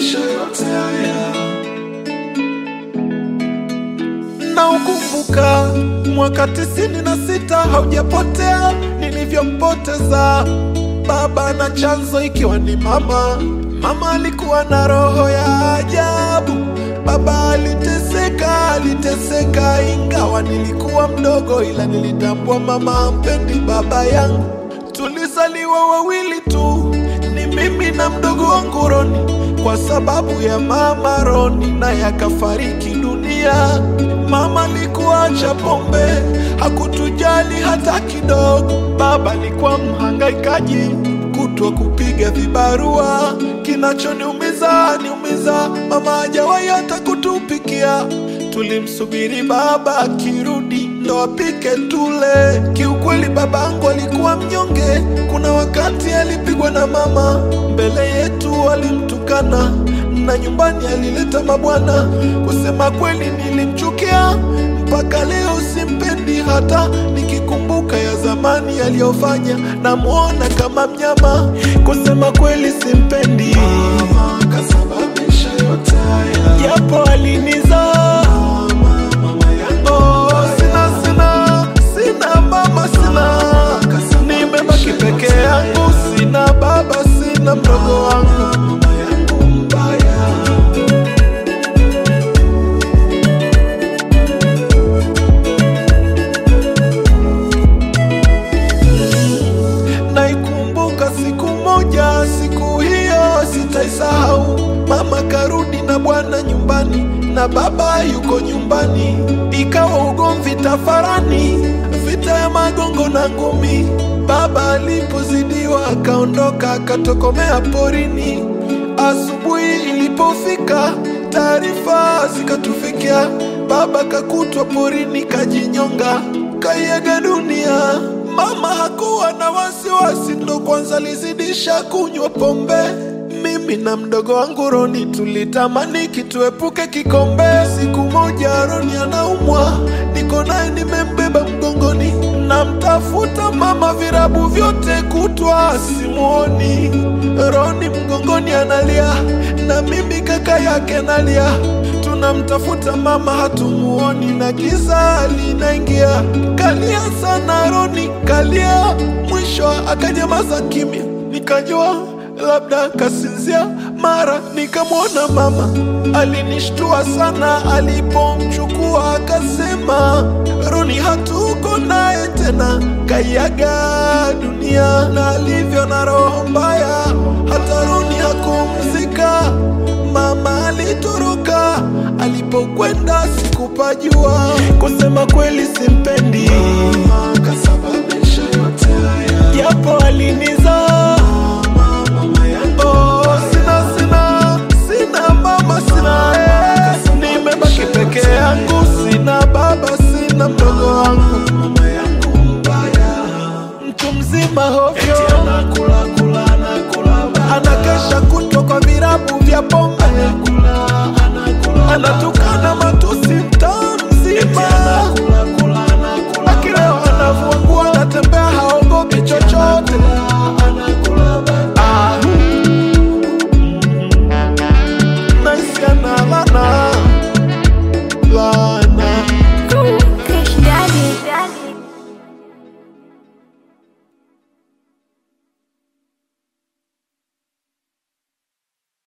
kasababisha yote haya. na ukumbuka mwaka tisini na sita haujapotea nilivyompoteza baba na chanzo ikiwa ni mama. Mama alikuwa na roho ya ajabu, baba aliteseka, aliteseka ingawa nilikuwa mdogo, ila nilitambua mama hampendi baba yangu. Tulizaliwa wawili tu, ni mimi na mdogo wangu Roni, kwa sababu ya mama Roni naye akafariki dunia. Mama alikuwa acha pombe, hakutujali hata kidogo. Baba alikuwa mhangaikaji, kutwa kupiga vibarua. Kinachoniumiza niumiza, mama hajawahi hata kutupikia. Tulimsubiri baba akirudi ndo apike tule. Kiukweli babangu alikuwa mnyonge, kuna wakati alipigwa na mama mbele yetu, alimtukana na nyumbani alileta mabwana. Kusema kweli nilimchukia mpaka leo, simpendi hata nikikumbuka ya zamani aliyofanya, namwona kama mnyama. Kusema kweli simpendi, Mama kasababisha yote haya. japo alinizaa Mama yangu Oh, sina sina sina mama sina, nimebaki peke yangu, sina baba, sina mdogo wangu. mama yangu mbaya. Naikumbuka siku moja, siku hiyo sitaisahau. Mama karudi na bwana nyumbani na baba yuko nyumbani, ikawa ugomvi tafarani, vita ya magongo na ngumi. Baba alipozidiwa akaondoka akatokomea porini. Asubuhi ilipofika, taarifa zikatufikia, baba kakutwa porini kajinyonga, kaiaga dunia. Mama hakuwa na wasiwasi, ndo kwanza alizidisha kunywa pombe. Mimi na mdogo wangu Roni tulitamani kituepuke kikombe. Siku moja Roni anaumwa, niko naye nimembeba mgongoni, namtafuta mama virabu vyote kutwa simuoni. Roni mgongoni analia, na mimi kaka yake nalia tunamtafuta mama hatumuoni, na giza linaingia. Kalia sana Roni, kalia, mwisho akanyamaza kimya, nikajua labda kasinzia. Mara nikamwona mama, alinishtua sana alipomchukua, akasema Roni hatuko naye tena, kaiaga dunia, na alivyo na roho mbaya, hata Roni hakumzika. Mama alitoroka, alipokwenda sikupajua. Kusema kweli simpendi, Mama kasababisha yote haya. japo alinizaa. Mama yangu Oh, sina sina sina mama sina eh. Nimebaki peke yangu, sina baba, sina mdogo wangu, mama yangu mbaya. mtu mzima hovyo, Eti anakula kula anakula baba. anakesha kutwa kwa virabu vya pombe.